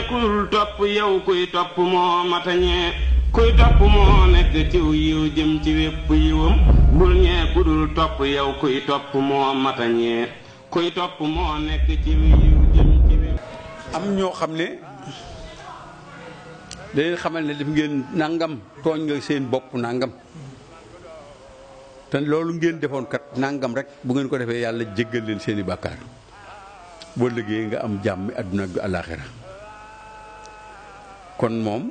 kudul topp yow kuy topp moo matañee kuy topp moo nekk ciw yiw jëm ci wépp yiwam bul ñee kudul topp yow kuy topp moo matañee kuy topp moo nekk ciw yiw jëm ci wépp am ñoo xam ne dañuy xamal ne def ngeen nangam tooñ nga seen bopp nangam te loolu ngeen defoon kat nangam rek bu ngeen ko defee yàlla jéggal leen seeni bàkkaar boo liggéey nga am jàmm àdduna ak alaaxira kon moom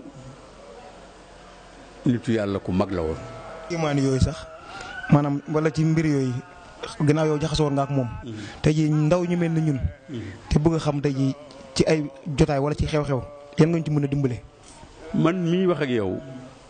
nitu yàlla ku mag la woon imaan yooyu sax maanaam wala ci mbir yooyu gannaaw yow jaxasoo nga ak moom. tey jii ndaw ñu mel ni ñun. te bëgg a xam tey jii ci ay jotaay wala ci xew-xew yan nga ñu ci mën a dimbale. man mii wax ak yow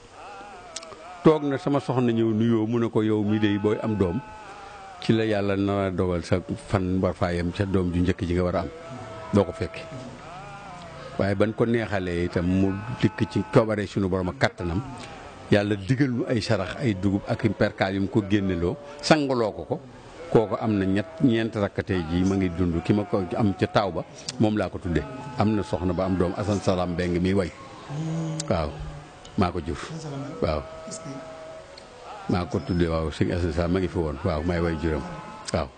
toog na sama soxna ñëw nuyoo mu ne ko yow mii de booy am doom ci la yàlla na dogal sa fan war faa yem ca doom ju njëkk ji nga war a am doo ko fekke waaye ban ko neexalee itam mu dikk ci coobare suñu borom ak kattanam yàlla digal nu ay sarax ay dugub ak perkaal yu mu ko génneloo sangaloo ko ko kooku am na ñett ñeent rakkatee ji ma ngi dund ki ma ko am ca taaw ba moom laa ko tuddee am na soxna ba am doom asan salaam mbeng mi way waaw maa ko jur waaw maa ko tuddee waaw sëñ asan salaam ma ngi fi woon waaw may way juram waaw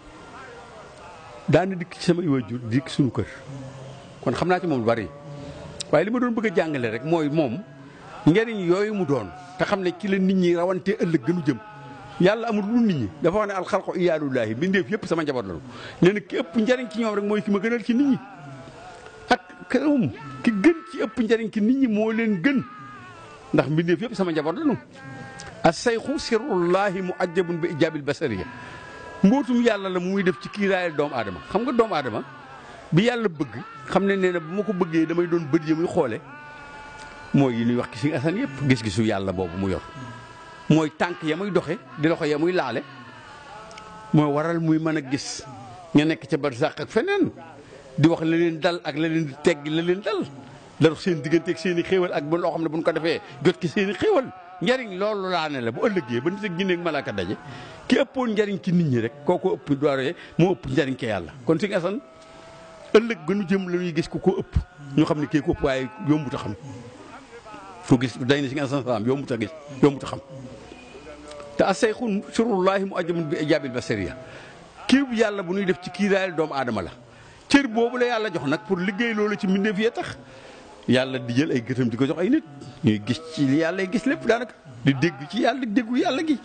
daana dikk ci samay way jur dikk suñu kër kon xam naa ci moom lu bari waaye li ma doon bëgg a jàngale rek mooy moom njariñ yooyu mu doon te xam ne ci la nit ñi rawante ëllëg gënu jëm yàlla amul lu nit ñi dafa wax ne alxalqu iyaalullaahi bindeef yëpp sama njaboot lañu nee na ki ëpp njariñ ci ñoom rek mooy ki ma gënal ci nit ñi ak këram ki gën ci ëpp njariñ ci nit ñi moo leen gën ndax mbindeef yëpp sama njaboot lañu as sayxu sirrullaahi mu ajjabun bi ijaabil basariya mbootum yàlla la mu muy def ci kiiraayal doomu aadama xam nga doomu aadama bi yàlla bëgg xam ne nee na bu ma ko bëggee damay doon bët yi muy xoole mooy yi ñuy wax ci si asan yëpp gis-gisu yàlla boobu mu yor mooy tànk ya muy doxe di loxo ya muy laale mooy waral muy mën a gis nga nekk ca barsàq ak feneen di wax la leen dal ak la leen di teggi la leen dal la dox seen diggante ak seen i xéewal ak ba loo xam ne bu ñu ko defee jot ki seen i xéewal njariñ loolu laa ne la bu ëllëgee ba nit ak ginne ak malaaka daje ki ëppoon njariñ ci nit ñi rek kooku ëpp doore moo ëpp njariñ ke yàlla kon si asan ëllëg gënu jëm la ñuy gis ku ko ëpp ñu xam ne kii ko ëpp waaye yombut a xam fu gis day na si nga san salaam yombut a gis yombut a xam te asayxun surullahi mu ajamun bi ijaabil basariya kii bu yàlla bu ñuy def ci kiiraayal doomu aadama la cër boobu la yàlla jox nag pour liggéey loolu ci mbindeef yee tax yàlla di jël ay gëtam di ko jox ay nit ñuy gis ci li yàlla gis lépp daanaka di dégg ci yàlla di déggu yàlla gi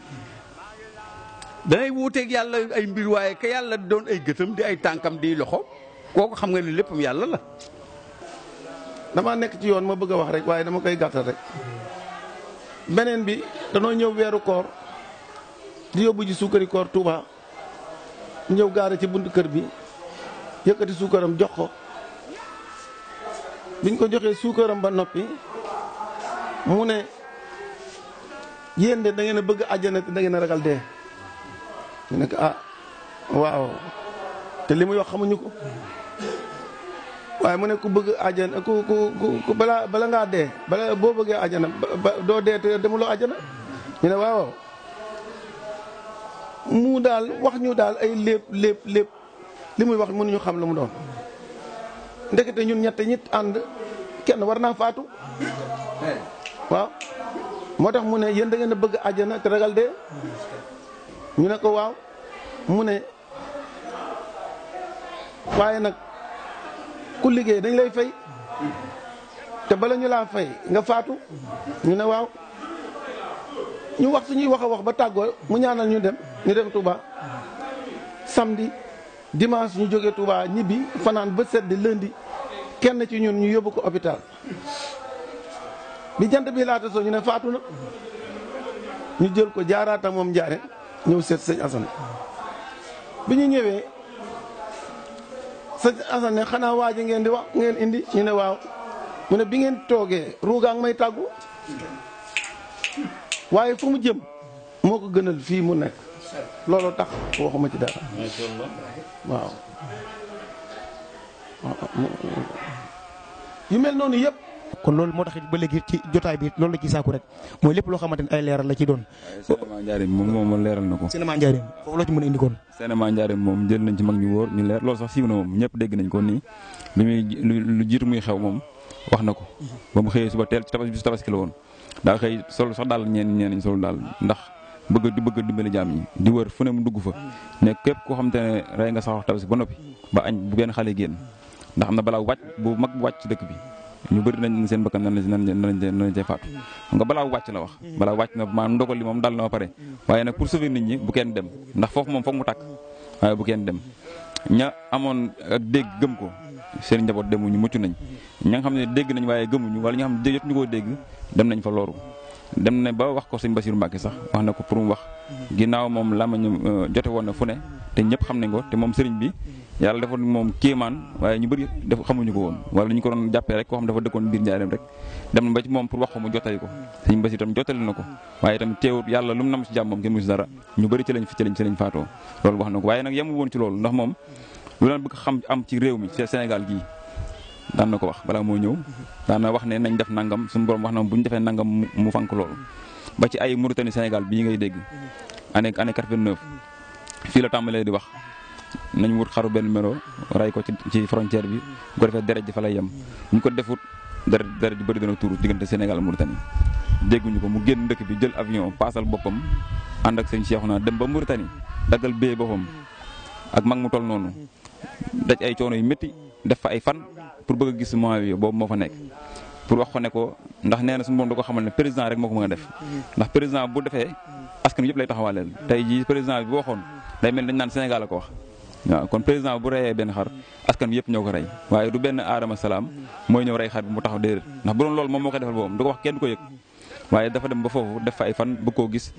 danay wuuteeg yàlla ay mbir waaye ka yàlla doon ay gëtam di ay tànkam di loxo kooku xam nga ni léppam yàlla la dama nekk ci yoon ma bëgg a wax rek waaye dama koy gàttal rek beneen bi danoo ñëw weeru koor di yóbbu ji suukari koor Touba ñëw gaare ci buntu kër bi yëkkati suukaram jox ko biñ ko joxee suukaram ba noppi mu ne yéen de da ngeen a bëgg àjjana te da ngeen a ragal dee ñu ne ko ah waaw te li muy wax xamuñu ko waaye mu ne ku bëgg àjjana ku ku ku bala bala ngaa dee bala boo bëggee àjjana ba doo dee te demuloo àjjana ñu ne waaw mu daal wax ñu daal ay lépp lépp lépp li muy wax mënuñu xam la mu doon ndekete ñun ñett ñit ànd kenn war naa faatu waaw moo tax mu ne yéen da ngeen a bëgg àjjana te ragal dee ñu ne ko waaw mu ne waaye nag ku liggéey dañ lay fay te bala ñu laa fay nga faatu ñu ne waaw ñu wax suñuy wax a wax ba tàggoo mu ñaanal ñu dem ñu dem Touba samedi dimanche ñu jógee Touba ñibbi fanaan ba sedd lundi kenn ci ñun ñu yóbbu ko hôpital bi jant bi laata soo ñu ne faatu na ñu jël ko jaaraata moom njaare ñëw seet sëñ Assane bi ñu ñëwee sëñ Assane ne xanaa waa ji ngeen di wax ngeen indi ñu ne waaw mu ne bi ngeen toogee ruugaa ngi may tàggu waaye fu mu jëm moo ko gënal fii mu nekk loolu tax waxuma ci dara waaw yu mel noonu yëpp kon loolu moo tax it ba léegi ci jotaay bi loolu la ci saaku rek mooy lépp loo xamante ne ay leeral la ci doon. cinéma Njaareem moom moom leeral na ko. cinéma Njaareem foofu la ci mën a indi kon. cinéma Njaareem moom jël nañ ci mag ñu wóor ñu leer loolu sax siiw na moom ñëpp dégg nañ ko nii bi muy lu jiitu muy xew moom wax na ko ba mu xëyee suba teel ci tabaski bisu tabaski la woon daa xëy sol sax daal ñeen ñeen ñi sol daal ndax bëgg di bëgg dimbali jaam ñi di wër fu ne mu dugg fa ne képp koo xam te ne rey nga sax tabaski ba noppi ba añ bu benn xale génn ndax am na balaa wàcc bu mag bu wàcc ci dëkk bi ñu bëri nañ seen bakkan nan lañ nan lañ nan lañ cay faatu xam nga balaa wàcc la wax balaa wàcc na maanaam ndogal li moom dal na ba pare waaye nag pour sauver nit ñi bu kenn dem ndax foofu moom foog mu tàkk waaye bu kenn dem ña amoon ak dégg gëm ko seen njaboot demuñu mucc nañ ña nga xam ne dégg nañ waaye gëmuñu wala ñi nga xam ne jot ñu koo dégg dem nañ fa loru dem na ba wax ko sëñ Basiru Mbàkke sax wax na ko pour mu wax ginnaaw moom lamañu jote woon na fu ne te ñëpp xam nañ ko te moom sëriñ bi yàlla defoon moom kéemaan waaye ñu bëri def xamuñu ko woon wala ñu ko doon jàppee rek koo xam dafa dëkkoon biir njaareem rek dem na ba ci moom pour wax ko mu jottali ko sëñ Basiru tam jottali na ko waaye itam teewut yàlla lu mu nam si jàmm moom kenn mu si dara ñu bëri ci lañ fi ci lañ ci lañ faatoo loolu wax na ko waaye nag yemul woon ci loolu ndax moom lu leen bëgg xam am ci réew mi ci Sénégal gii daan na ko wax balaa moo ñëw daan na wax ne nañ def nangam suñu borom wax na bu ñu defee nangam mu fank loolu ba ci ay Mauritanie Sénégal bii ngay dégg année année 89 fii la tàmbalee di wax nañ wut xaru benn melo ray ko ci ci frontière bi bu ko defee deret ji fa lay yem bu ñu ko defut deret deret ji bëri dana tuuru diggante Sénégal Mauritanie dégguñu ko mu génn dëkk bi jël avion paasal boppam ànd ak sëñ Cheikhouna dem ba Mauritanie daggal bee boppam ak mag mu toll noonu daj ay coono yu métti def fa ay fan pour bëgg a gis mois bi boobu moo fa nekk pour wax ko ne ko ndax nee na suñu moom da ko xamal ne président rek moo ko mën a def ndax président bu defee askan yëpp lay taxawaaleel tey jii président bi bu waxoon day mel dañ naan Sénégal la ko wax waaw kon président bu reyee benn xar askan bi yëpp ñoo ko rey waaye du benn aadama salaam mooy ñëw rey xar bi mu taxaw déedéet ndax bu doon loolu moom moo koy defal boobu du ko wax kenn du ko yëg waaye dafa dem ba foofu def fa ay fan bëgg koo gis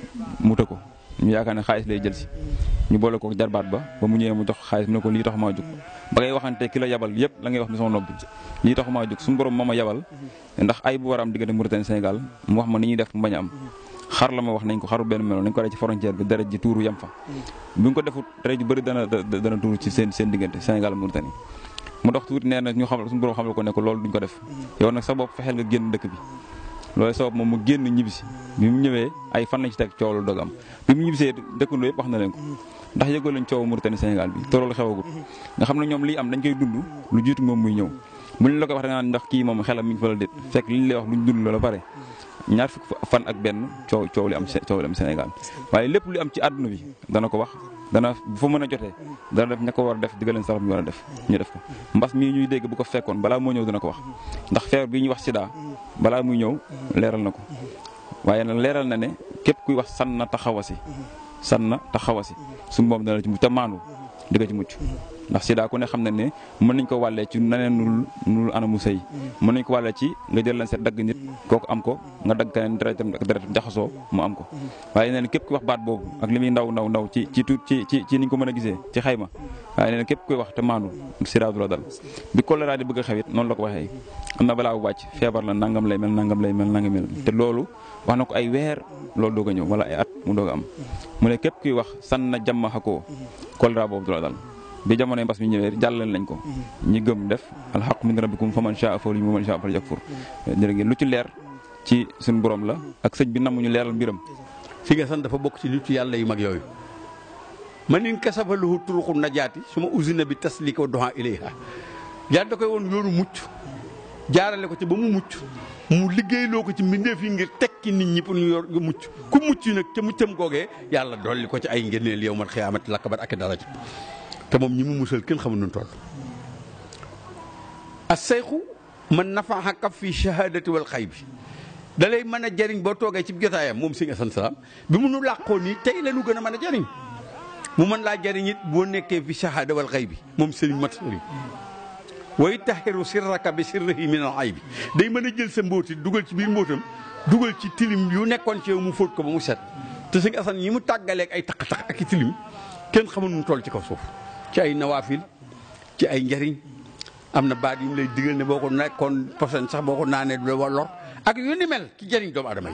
mu të ko ñu yaakaar ne xaalis lay jël si ñu boole ko jarbaat ba ba mu ñëwee mu jox xaalis mu ne ko lii tax maa jóg ba ngay waxante ki la yabal yëpp la ngay wax mi sama noppi lii tax maa jóg suñu borom moo ma yabal ndax ay bu war a am diggante Mauritanie Sénégal mu wax ma ni ñuy def mu bañ a am xar la ma wax nañ ko xaru benn melo nañ ko rey ci frontière bi deret ji tuuru yem fa bu ñu ko defut deret ji bëri dana dana tuuru ci seen seen diggante Sénégal Mauritanie mu dox tuuti nee na ñu xam suñu borom xamal ko ne ko loolu duñ ko def yow nag sa bopp fexeel nga génn dëkk bi loolu sabab moom mu génn ñibbisi bi mu ñëwee ay fan lañ ci teg coow lu dog am bi mu ñibbisee dëkkandoo yëpp wax na leen ko ndax yëgoo leen coow Mauritanie Sénégal bi te loolu xewagut nga xam ne ñoom lii am dañ koy dund lu jiitu moom muy ñëw bu ñu la ko wax da nga naan ndax kii moom xelam mi ngi fa la déet fekk li ñu lay wax luñ dund la pare ñaar fukk fan ak benn coow coow li am coow li am Sénégal waaye lépp lu am ci àdduna bi dana ko wax dana bu fa mën a jotee dana def ña ko war a def digga leen sax bi war a def ñu def ko mbas mii ñuy dégg bu ko fekkoon balaa moo ñëw dana ko wax ndax feebar bi ñuy wax sida balaa muy ñëw leeral na ko waaye nag leeral na ne képp kuy wax san na taxawasi san na taxawasi suñu moom dana ci mucc te maandu di nga ci mucc ndax sida ku ne xam na ne mën nañ ko wàllee ci naneen nul nul anamu sëy mën nañ ko wàllee ci nga jël leen seet dagg nit kooku am ko nga dagg keneen deretam ak deretam jaxasoo mu am ko waaye nee na képp kuy wax baat boobu ak li muy ndaw ndaw ndaw ci ci tuut ci ci ci niñ ko mën a gisee ci xayma waaye nee na képp kuy wax te maandu sida du la dal bi choléra di bëgg a xewit noonu la ko waxee am na balaa bu wàcc feebar la nangam lay mel nangam lay mel nangam mel te loolu wax na ko ay weer loolu doog a ñëw wala ay at mu doog a am mu ne képp kuy wax san na jàmm xakoo choléra boobu du la dal bi jamonoy mbas mi ñëwee jàllale nañ ko ñi gëm def alxaq min rabbikum fa man shaa fa yu'min wa man shaa fa yakfur jërë ngeen lu ci leer ci suñu borom la ak sëñ bi namuñu leeral mbiram si nga san dafa bokk ci nitu yàlla yu mag yooyu man in kasafalahu turuqu najaati su ma usina bi taslika wa doha ilayha yàlla da koy woon yoonu mucc jaarale ko ci ba mu mucc mu liggéeyloo ko ci mbindeef yi ngir tekki nit ñi pour ñu yor mucc ku mucc nag ca muccam googee yàlla dolli ko ci ay ngëneel yow man xiyaamati lakkabat ak daraja te moom ñi mu musal kenn xamul nu toll as sayxu man nafaxa kaf fi shahadati wal xay bi da lay mën a jariñ boo toogee ci jotaayam moom sëñ Asan Salaam bi mu nu làqoo nii tey la nu gën a mën a jariñ mu mën laa jariñ it boo nekkee fi shahada wal xay bi moom sëriñ mat sëriñ way taxiru sirraka bi sirrihi min al ay bi day mën a jël sa mbóoti dugal ci biir mbóotam dugal ci tilim yu nekkoon ci yow mu fóot ko ba mu set te sëñ Asan ñi mu tàggaleeg ay taq-taq ak i tilim kenn xamul nu toll ci kaw suuf ci ay nawaafil ci ay njariñ am na baat yu mu lay digal ne boo ko nekkoon posen sax boo ko naanee du la lor ak yu ni mel ci jariñ doomu adama yi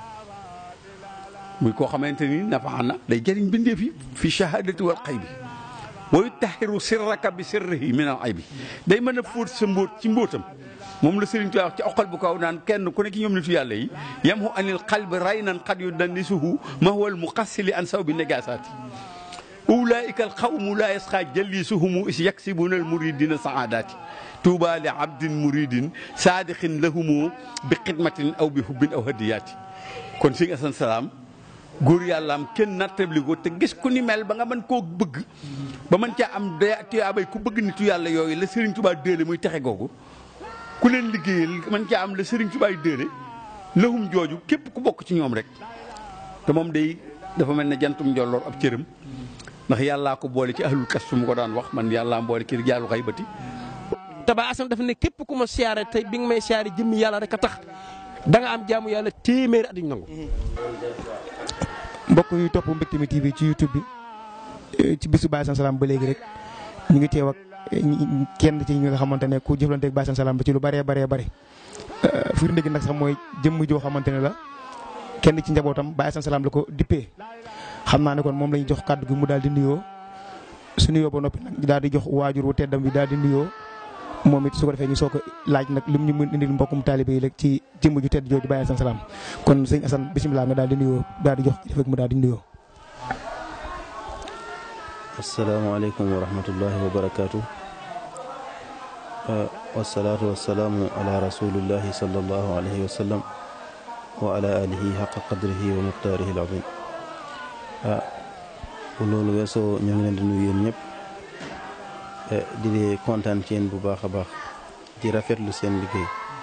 muy koo xamante ni nafa na day jariñ bindeef yi fi shahadati wal xay bi way taxiru sirraka bi sirrihi min al ay bi day mën a fóot sa mbóot ci mbóotam moom la Sëriñ Tuubaa wax ci oqal bu kaw naan kenn ku ne ci ñoom nitu yàlla yi yam hu anil qalbi raynan qad yu dandisuhu ma huwa al muqassili an saw bi negasaati ulaika al xawmu laa yasqa jallisuhumu is yaksibuna al muridina saadaati tuuba li abdin muridin saadixin lahumu bi xidmatin aw bi hubbin aw hadiyaati kon sëñ Asan Salaam góor yàllaam kenn nattabli ko te gis ku ni mel ba nga mën koo bëgg ba mën caa am da tiyaabay ku bëgg nitu yàlla yooyu la Serigne Touba déele muy texe googu ku leen liggéeyal mën caa am la Serigne Touba déele lahum jooju képp ku bokk ci ñoom rek te moom day dafa mel ne jantum njolloor ab cëram ndax yàllaa ko boole ci ahlul kas su mu ko daan wax man yàllaa boole ci jaalu xaybati te ba asam dafa ne képp ku ma siyaare tey bi nga may siyaare jëmmi yàlla rek a tax da nga am jaamu yàlla téeméeri at yu nangu. mbokk yu topp Mbecté mi TV ci YouTube bi ci bisu Baye Assane Salam ba léegi rek ñu ngi teew ak kenn ci ñi nga xamante ne ku jëflanteeg Baye Assane Salam ba ci lu bëree bëree bëri firnde gi nag sax mooy jëmm joo xamante ne la kenn ci njabootam Baye Assane Salam la ko dippee xam naa ne kon moom la ñu jox kàddu gi mu daal di nuyoo su nuyoo ba noppi nag daal di jox waajur wu teddam bi daal di nuyoo moom it su ko defee ñu soo ko laaj nag lim ñu mën indil mbokkum taalibe yi rek ci jëmm ju tedd jooju Baye Assane Salam kon sëñ Assane bisimilah nga daal di nuyoo daal di jox kilifa gi mu daal di nuyoo. asalaamaaleykum wa rahmatullahi wa barakaatu. wasalaatu wasalaamu ala rasulillahi sallallahu alayhi wa sallam wa ala alihi xaqa qadrihi wa muxtaarihi al-azim. ah bu loolu weesoo ñoo ngi leen di nuyu yéen ñëpp. di leen kontaan ci yéen bu baax a baax di rafetlu seen liggéey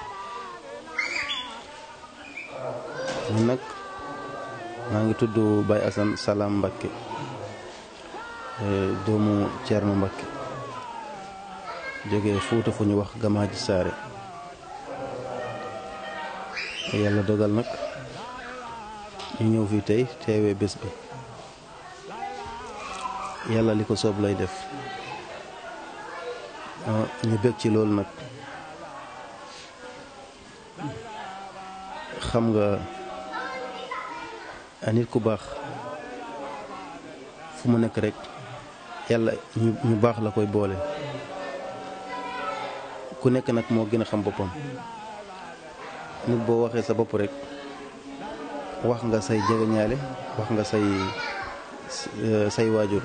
ñun nag maa ngi tudd Baye Assane Salam Mbacké doomu Thierno Mbacké jógee Fuuta fu ñu wax Gamaaji Saare yàlla dogal nag ñu ñëw fii tey teewee bés bi yàlla li ko soob lay def ñu bëgg ci loolu nag xam nga nit ku baax fu mu nekk rek yàlla ñu ñu baax la koy boole ku nekk nag moo gën a xam boppam nit boo waxee sa bopp rek wax nga say jegeñaale wax nga say say waajur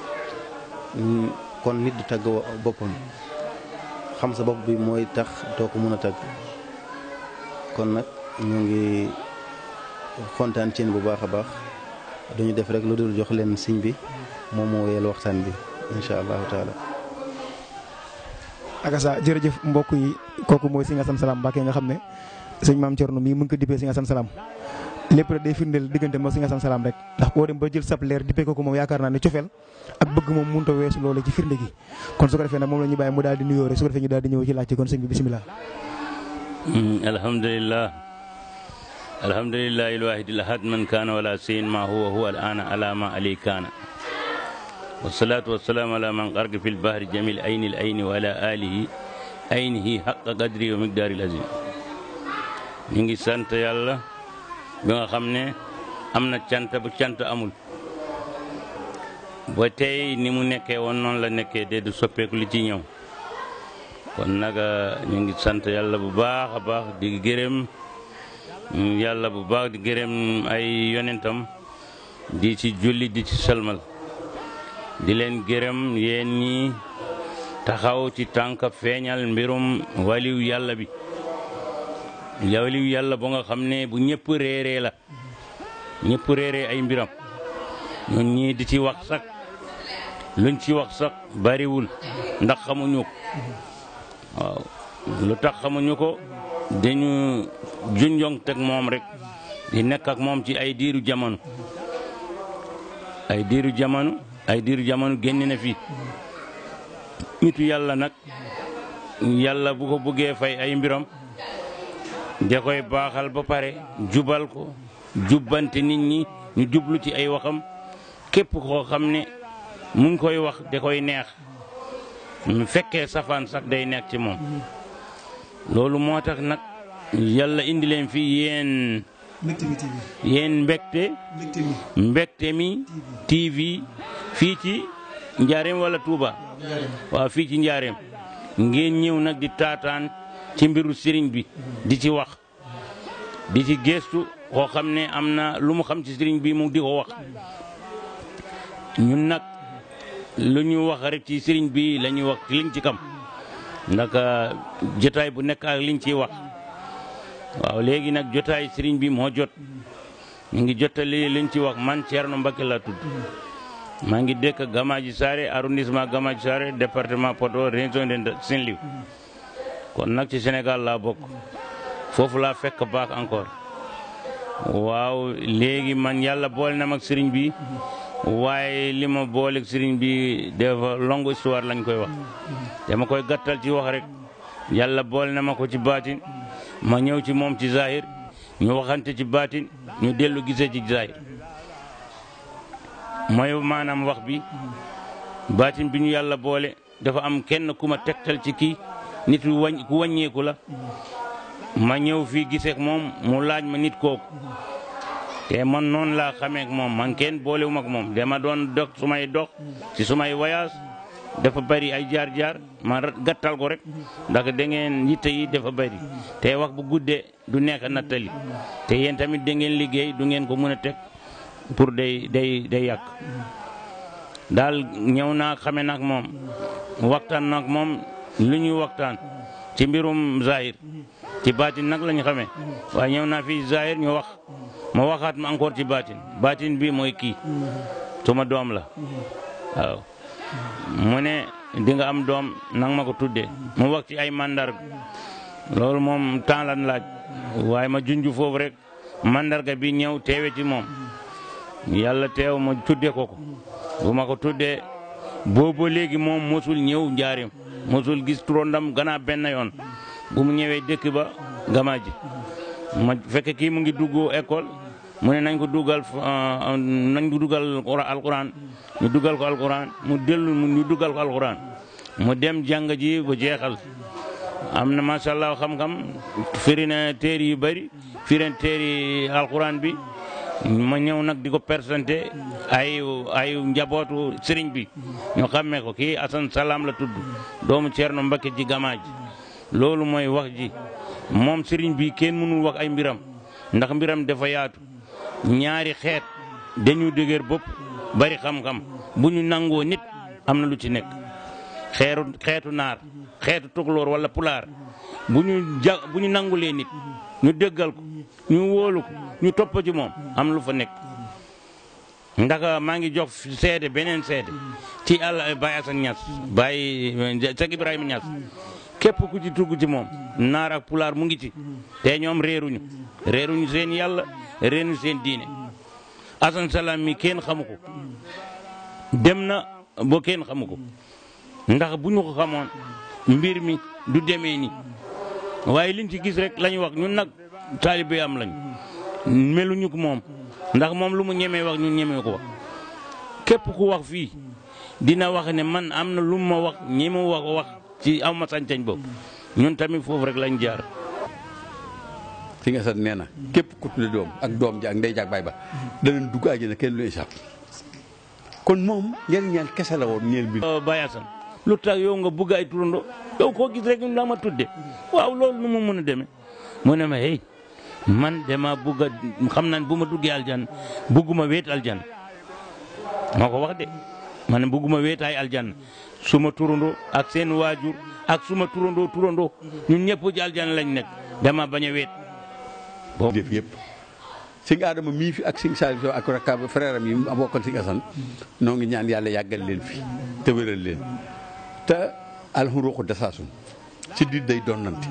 kon nit du tàgg boppam xam sa bopp bi mooy tax doo ko mën a tàgg kon nag ñu ngi kontaan ci bu baax a baax duñu def rek lu dul jox leen siñ bi moom moo wéyal waxtaan bi incha allahu taala. akasa jërëjëf mbokk yi kooku mooy Sëñ Assane Salam Mbacké nga xam ne sëñ maam Thierno mii mu ngi ko dippee Sëñ Assane Salam lépp rek day firndeel diggante moo Sëñ Assane Salam rek ndax boo dem ba jël sab leer dippee ko ko moom yaakaar naa ne cofeel ak bëgg moom mënut a weesu loolu ci firnde gi kon su ko defee nag moom la ñu bàyyi mu daal di nuyoo rek su ko defee ñu daal di ñëw ci laajte kon sëñ bi bisimilah. alhamdulilah alhamdulilah ilwahid alahad man kaana wala sayin ma huwa huwa al ana ala ma ali kaana wasalaatu wasalaamu ala man qarga fi lbahri jamil ayni l ayni wa ala alihi aynihi haqa qadri wa miqdaari l azim ñu ngi sant yàlla bi nga xam ne am na cant bu cant amul ba tey ni mu nekkee woon noonu la nekkee de du soppeeku li ci ñëw kon nag ñu ngi sant yàlla bu baax a baax di gërëm yàlla bu baax di gërëm ay yonentam di ci julli di ci salmal di leen gërëm yéen ñi taxaw ci tànk feeñal mbirum waliw yàlla bi waliw yàlla ba nga xam ne bu ñëpp réeree la ñëpp réeree ay mbiram ñun ñii di ci wax sax luñ ci wax sax bariwul ndax xamuñu ko waaw lu tax xamuñu ko dañu junjong teg moom rek di nekk ak moom ci ay diiru jamono ay diiru jamono ay diiru jamono génn na fi nitu yàlla nag yàlla bu ko bëggee fay ay mbiram da koy baaxal ba pare jubal ko jubbante nit ñi ñu jublu ci ay waxam képp koo xam ne mu ngi koy wax da koy neex mu fekkee safaan sax day nekk ci moom loolu moo tax nag yàlla indi leen fi yéen yéen mbégte mbégte mi TV fii ci njaareem wala Touba waaw fii ci njaareem ngeen ñëw nag di taataan ci mbiru sëriñ bi di ci wax di ci gestu koo xam ne am na lu mu xam ci sëriñ bi mu di ko wax ñun nag lu ñu wax rek ci sëriñ bi la ñuy wax liñ ci kam ndax jotaay bu nekk ak liñ ciy wax waaw léegi nag jotaay sëriñ bi moo jot ñu ngi jottali liñ ci wax man Thierno Mbacké laa tudd maa ngi dëkk Gamaji Saare arrondissement Gamaji Saare département Podor région de Saint-Louis kon nag ci Sénégal laa bokk foofu laa fekk baax encore waaw léegi man yàlla boole na mag sëriñ bi waaye li ma booleeg sëriñ bi dafa longue histoire lañ koy wax dama koy gàttal ci wax rek yàlla boole na ma ko ci baatin ma ñëw ci moom ci zahir ñu waxante ci baatin ñu dellu gisee ci zahir mooy maanaam wax bi baatin bi ñu yàlla boole dafa am kenn ku ma tegtal ci kii nit wañ ku wàññeeku la ma ñëw fii giseek moom mu laaj ma nit kooku te man noonu laa xamee ak moom man kenn boolewuma ak moom dama doon dox sumay dox ci sumay voyage dafa bari ay jaar-jaar ma gàttal ko rek ndax da ngeen yitte yi dafa bari te wax bu guddee du nekk nattali te yéen tamit da ngeen liggéey du ngeen ko mën a teg pour day day day yàq daal ñëw naa xame nag moom waxtaan nag moom lu ñuy waxtaan ci mbirum zahir ci baatin nag lañu xamee waaye ñëw naa fii zahir ñu wax ma waxaat ma encore ci baatin baatin bi mooy kii suma doom la waaw mu ne di nga am doom nang ma ko tuddee mu wax ci ay mandarga loolu moom temps lan laaj waaye ma junj foofu rek mandarga bi ñëw teewe ci moom yàlla teew ma tuddee ko ko bu ma ko tuddee boobu léegi moom mosul ñëw njaarim mosul gis turandam gannaaw benn yoon bu mu ñëwee dëkk ba gamaaji ma fekk kii mu ngi dugg école mu ne nañ ko dugal nañ ko dugal alquran ñu dugal ko alquran mu dellu ñu dugal ko alquran mu dem jàng ji ba jeexal am na macha allah xam-xam firi na téere yu bëri firi na téere alquran bi ma ñëw nag di ko présenté ay ay njabootu sëriñ bi ñu xàmmee ko kii Assane Salam la tudd doomu Thierno Mbacké ji gamaaji loolu mooy wax ji moom sëriñ bi kenn mënul wax ay mbiram ndax mbiram dafa yaatu ñaari xeet dañu dëgër bopp bari xam-xam bu ñu nangoo nit am na lu ci nekk xeeru xeetu naar xeetu tukulóor wala pulaar bu ñu ja bu ñu nangulee nit ñu déggal ko ñu wóolu ko ñu topp ci moom am lu fa nekk ndax maa ngi jox seede beneen seede ci àll Baye Assane Niass Baye Cheikh Ibrahima Niass képp ku ci tugg ci moom naar ak pulaar mu ngi ci te ñoom réeruñu réeruñu seen yàlla réeruñu seen diine Assane Salam mi kenn xamu ko dem na ba kenn xamu ko ndax bu ñu ko xamoon mbir mi du demee ni waaye liñ ci gis rek lañu wax ñun nag taalibe am lañu meluñu ko moom ndax moom lu mu ñemee wax ñun ñemee ko wax képp ku wax fii dina wax ne man am na lu ma wax ñeme wax wax ci aw ma sañ-sañ boobu ñun tamit foofu rek lañ jaar. fi nga sat nee na képp ku tudde doom ak doom ji ak ndey jaag baay ba danañ dugg àjjana kenn lu échappe kon moom njëriñal kese la woon ñeel bi Baye Assane lu tax yow nga bugg ay turando yow koo gis rek la ma tudde waaw loolu nu mu mën a demee mu ne ma hey man dama bugg a xam naa bu ma duggee aljan bugguma wéet aljan moo ko wax de ma ne bugguma wéetaay aljan suma turando ak seen waajur ak suma turando turando ñun ñëpp ci aljan lañ nekk dama bañ a wéet boobu def yëpp sëñ Adama mii fi ak sëñ Saliou ak rakab frère am yi bokkal sëñ Assane noo ngi ñaan yàlla yàggal leen fi te wéral leen te alxuruuxu dasaasun si dit day donnante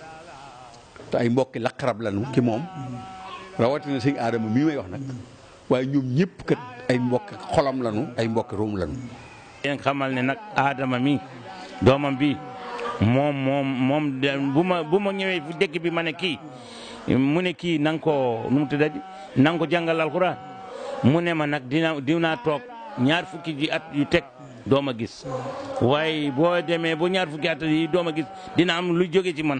te ay mbokki laqarab lanu ki moom rawatina sëñ Adama mii may wax nag waaye ñoom ñëpp kat ay mbokki xolam lanu ay mbokki ruum lanu yéen xamal ne nag Adama mi doomam bi moom moom moom bu ma bu ma ñëwee fu dëkk bi ma ne kii mu ne kii na nga ko nu mu tuddati na nga ko jàngal alxuraan mu ne ma nag dina dinaa toog ñaar fukki ji at yu teg doom a gis waaye boo demee ba ñaar fukki at yi doom a gis dina am lu jóge ci man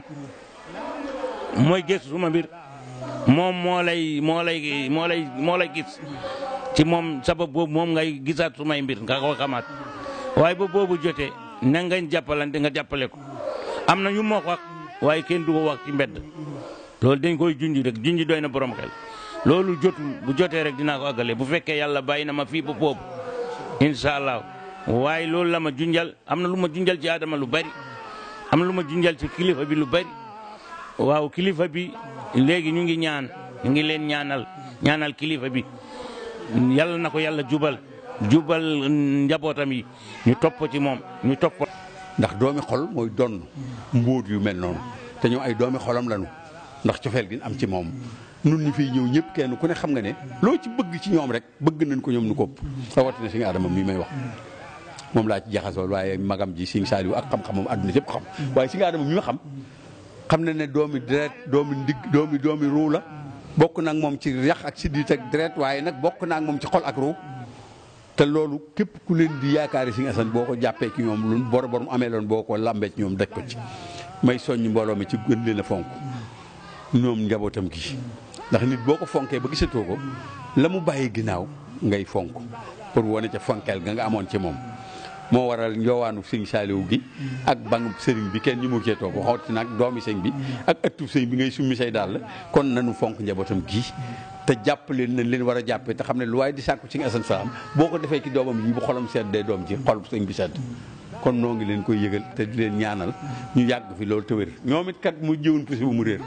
mooy gëstu suma mbir moom moo lay moo lay moo lay moo lay gis ci moom sabab boobu moom ngay gisaat sumay mbir nga ko xamaat waaye ba boobu jotee na nga jàppalante nga jàppale ko am na yu moo ko wax waaye kenn du ko wax ci mbedd loolu dañ koy junj rek junj doy na borom xel loolu jotul bu jotee rek dinaa ko àggale bu fekkee yàlla bàyyi na ma fii ba boobu incha allah waaye loolu la ma junjal am na lu ma junjal ci Adama lu bari am lu ma junjal ci kilifa bi lu bari waaw kilifa bi léegi ñu ngi ñaan ñu ngi leen ñaanal ñaanal kilifa bi yàlla na ko yàlla jubal jubal njabootam yi ñu topp ci moom ñu topp ndax doomi xol mooy donn mbóot yu mel noonu te ñoom ay doomi xolam lañu ndax cofeel gi am ci moom nun ñi fiy ñëw ñëpp kenn ku ne xam nga ne loo ci bëgg ci ñoom rek bëgg nañ ko ñoom nu kopp rawatina si nga adama mii may wax moom laa ci jaxasool waaye magam ji Sëñ Saaliw ak xam-xamam àdduna yëpp xam waaye si nga adama mi ma xam xam na ne doomi deret doomi ndigg doomi doomi ruu la bokk nag moom ci yax ak siddit ak deret waaye nag bokk naa ak moom ci xol ak ruu te loolu képp ku leen di yaakaari Sëñ Asan boo ko jàppee ci ñoom lu bor bor mu amee loon boo ko lambee ci ñoom daj ko ci may soññ mbooloo mi ci gën leen a fonk ñoom njabootam gi ndax nit boo ko fonkee ba gisatoo ko la mu bàyyi ginnaaw ngay fonk pour wane ca fonkeel ga nga amoon ci moom moo waral njoowaanu sëñ Saaliw gi ak bangub sëriñ bi kenn ñu mu cee toog waxooti nag doomi sëñ bi ak ëttu sëñ bi ngay summi say dàll kon nanu fonk njabootam gi te jàpp leen nañ leen war a jàppee te xam ne lu waaye di sàkku ci asan salaam boo ko defee ci doomam yi bu xolam sedd day doom ji xol sëñ bi sedd kon noo ngi leen koy yëgal te di leen ñaanal ñu yàgg fi loolu te wér ñoom it kat mu jëwun pusi bu mu réer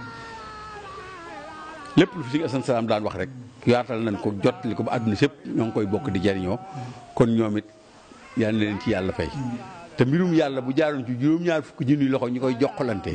lépp lu fi sëñ asan salaam daan wax rek yaatal nañ ko jottali ko ba àdduna sépp ñoo ngi koy bokk di jariñoo kon ñoom it yal na leen ci yàlla fay te mbirum yàlla bu jaaroon ci juróom-ñaar fukki junni loxo ñu koy jokkalante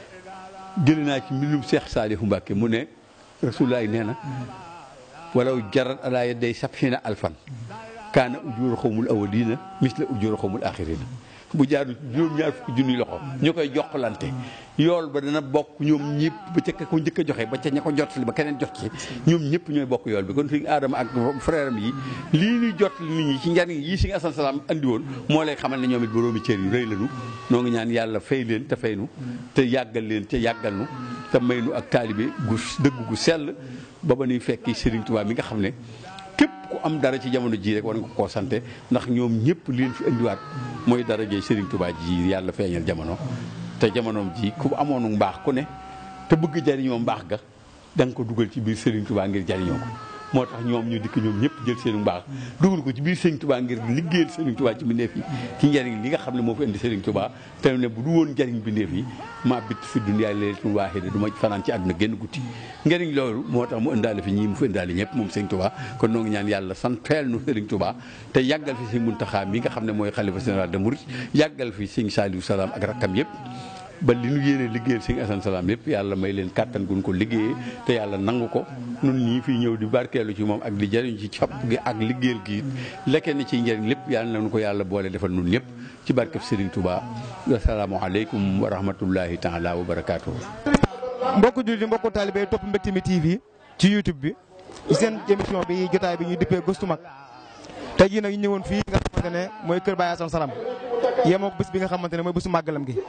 jëli naa ci mbirum Seex Saalihu Mbàkke mu ne rasulullaay nee na walaw jarat alaa yadday sabxiina alfan kaana ujuur xawmul awwaliina misla ujuur xawmul aaxiriina bu jaaroon ci juróom-ñaar fukki junni loxo ñu koy jokkalante yool ba dana bokk ñoom ñëpp ba ca ko njëkk a joxe ba ca ña ko jottali ba keneen jot ci ñoom ñëpp ñooy bokk yool bi kon fi aadama ak frère am yi lii ñuy jottali nit ñi ci njariñ yi si nga asan salaam andi woon moo lay xamal ne ñoom it boroomi cër yu rëy lañu noo ngi ñaan yàlla fay leen te fay nu te yàggal leen te yàggal nu te may nu ak taalibe gu dëgg gu sell ba ba nuy fekki Serigne Touba mi nga xam ne képp ku am dara ci jamono ji rek war nga koo sante ndax ñoom ñëpp li leen fi indiwaat mooy dara jëy Serigne Touba ji yàlla feeñal jamono te jamonoom ji ku amoonu mbaax ku ne te bëgg jariñoo mbaax ga da nga ko dugal ci biir Serigne Touba ngir jariñoo ko moo tax ñoom ñu dikk ñoom ñëpp jël seenu mbaax dugal ko ci biir Serigne Touba ngir liggéeyal Serigne Touba ci mbindeef yi ci njariñ li nga xam ne moo fi indi Serigne Touba te ne bu du woon njariñ mbindeef yi maa bit fi dunyaay laylatul waahida du ma fanaan ci àdduna génn guddi njariñ loolu moo tax mu indaale fi ñii mu fi indaale ñëpp moom Serigne Touba kon noo ngi ñaan yàlla santeel nu Serigne Touba te yàggal fi Serigne Mountakha mi nga xam ne mooy xalifa général de Mouride yàggal fi Serigne Saliou Salaam ak rakkam yëpp ba li nu yéene liggéeyal Serigne Assane Salaam lépp yàlla may leen kàttan gun ko liggéeyee te yàlla nangu ko nun ñii fii ñëw di barkeelu ci moom ak di jariñ ci copp gi ak liggéeyal gi lekkee ni ci njëriñ lépp yàlla nañu ko yàlla boole defal nun ñëpp ci barkeb Serigne Touba asalaamaaleykum wa rahmatullahi taala wa barakaatu. mbokku jullit mbokku taalibe yi topp Mbectemi TV ci YouTube bi ci seen émission bi jotaay bi ñuy dippee gëstu mag tey jii nag ñu ñëwoon fii nga xamante ne mooy Kër Baye Assane Salam yemoo bés bi nga xamante ne mooy bésu màggalam gi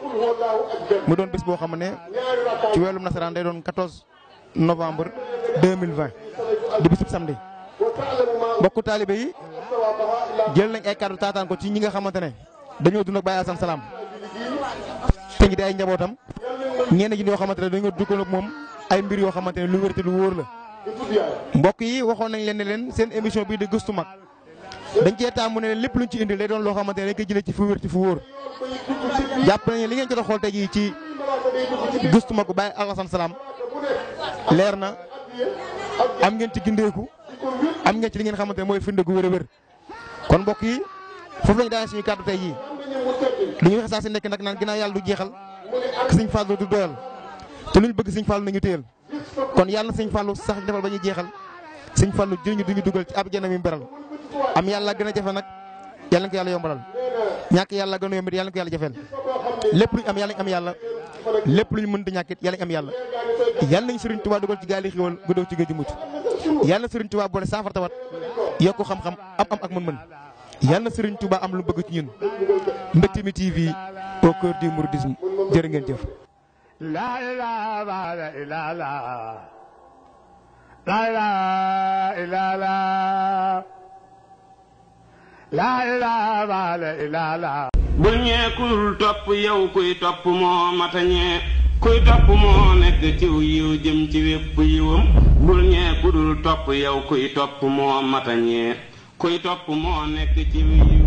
mu doon bés boo xam ne ci weelum nasaraan day doon 14 novembre 2020 di bésub samedi mbokku taalibe yi jël nañ ay kàddu taataan ko ci ñi nga xamante ne dañoo dund ak Baye Assane Salam te ngi di ay njabootam ñenn ñi ñoo xamante ne dañoo duggoon ak moom ay mbir yoo xamante ne lu wér te lu wóor la mbokk yi waxoon nañ leen ne leen seen émission bii di gëstu mag dañ cee taamu ne leen lépp luñ ci indil day doon loo xamante ne dañ koy jëlee ci fu wér ci fu wóor jàpp nañu li ngeen jot a xool tey jii ci gëstu mag Baye Assane Salam leer na am ngeen ci gindeeku am ngeen ci li ngeen xamante ne mooy firnde gu wér a wér kon mbokk yi foofu lañu daan suñu kàddu tey jii li ñu wax saa si nekk nag naan ginnaaw yàlla du jeexal sëñ Fallou du doyal te luñ bëgg sëñ Fallou nañu téyel kon yàlla na sëñ Fallou sax defal ba ñuy jeexal sëñ Fallou jëriñu duñu dugal ci ab jana mi beral am yàlla gën a jafe nag yàlla na ko yàlla yombalal ñàkk yàlla gën a yombit yàlla na ko yàlla jafeel lépp luñ am yàlla nañ am yàlla lépp luñ mën di ñàkkit yàlla nañ am yàlla yàlla nañ Sëriñ Tuubaa dugal ci gaali xiwal gu dow ci géej gi mucc yàlla na Sëriñ Tuubaa boole saafara tawat yokku xam-xam am am ak mën-mën yàlla na Sëriñ Tuubaa am lu bëgg ci ñun Mbectemi TV au cœur du mouridisme jërë ngeen jëf La ilaha illallah La ilaha illallah La ilaha illallah bul ñee kul topp yow kuy topp moo matañee kuy topp moo nekk ciw yiw jëm ci wépp yiwam bul ñee kudul topp yow kuy topp moo matañee kuy topp moo nekk ciw yiw